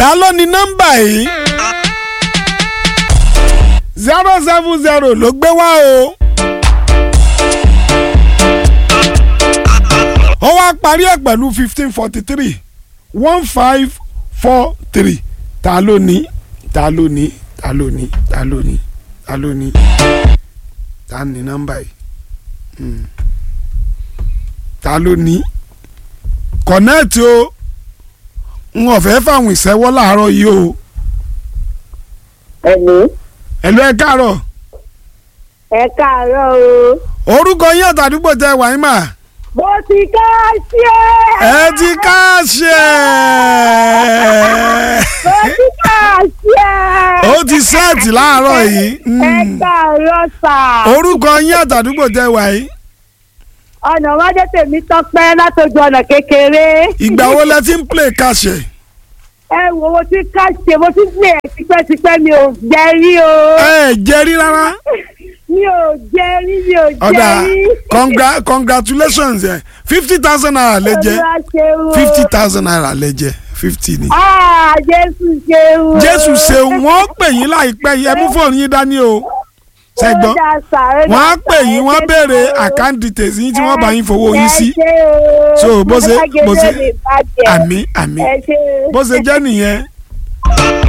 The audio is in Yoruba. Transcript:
ta ló ní nọ́mbà yìí zero seven zero ló gbé wá o. ó wá parí ẹ̀ pẹ̀lú fifteen forty three one five four three ta ló ní ta ló ní ta ló ní ta ló ní ta ló ní ta ní nọ́mbà yìí Hmm. ta ló ní kọ̀nẹ́ẹ̀tì o n ò fẹ́ fáwọn ìṣẹ́wọ́ láàárọ̀ yìí o Ẹ̀lú. ẹ̀lú ẹ̀ káàárọ̀ Ẹ káàárọ̀ o. orúkọ yín àtàdúgbò tẹ wàá mà Mo ti ká sí ẹ. ẹ ti káàṣẹ Mo ti ká sí ẹ. ó ti sẹ́ẹ̀tì láàárọ̀ yìí Ẹ Hmm. káàárọ̀ sà. orúkọ yín àtàdúgbò tẹ wàá yìí Ọ̀nà wájú tèmi tọ́pẹ́ látọjú ọ̀nà kékeré. ìgbà wo lẹ ti ń play káàṣẹ Ẹ wo mo ti ká ṣe mo ti lè tipẹ́tipẹ́ mi ò jẹ rí o. ẹ jẹ rí rárá Mi ò jẹ rí mi ò jẹ ọ̀dà rí. congra congratulations ẹ fifty thousand naira lẹ jẹ Olúwa ṣeun o. fifty thousand naira lẹ jẹ fifty ni. Ah, Jésù ṣeun o. jésù ṣeun wọ́n pè yín láìpẹ́ yìí ẹ mú fóònù yín dání o ṣẹgbọn Ó dà sà, ó dà wọ́n á sà, pè yín ẹ wọ́n ṣé béèrè sà o. account details yín tí wọ́n bá yín fowó yín sí Ẹ ṣé o. So, bó ṣe- bó ṣe- Mágẹ́lẹ́ lè bàjẹ́. àmì àmì Ẹ ṣé. bó ṣe jẹ́ nìyẹn